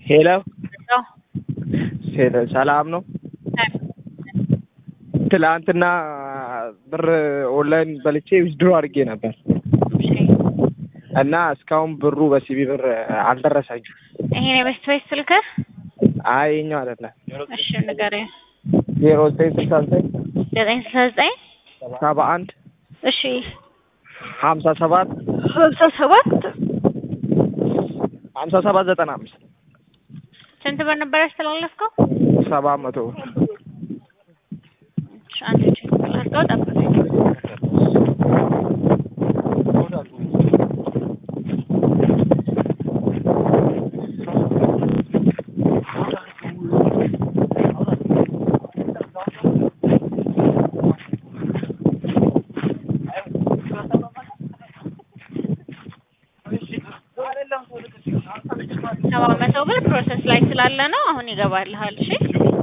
ሄሎ ነው። ሄሎ፣ ሰላም ነው። ትላንትና ብር ኦንላይን በልቼ ዊዝድሮ አድርጌ ነበር እና እስካሁን ብሩ በሲቢ ብር አልደረሰኝም። ይሄን የበስት ቤት ስልክህ? አይ የኛው አይደለም። እሺ ንገረኝ። ዜሮ ዘጠኝ ስልሳ ዘጠኝ ዘጠኝ ስልሳ ዘጠኝ ሰባ አንድ እሺ ሀምሳ ሰባት ሀምሳ ሰባት ሀምሳ ሰባት ዘጠና አምስት ስንት ብር ነበር ያስተላለፍከው? ሰባት መቶ ብር እሺ አንድ ቼክ ላድርገው፣ ጠብቀኝ። ሰባት መቶ ብር ፕሮሰስ ላይ ስላለ ነው። አሁን ይገባልሃል። እሺ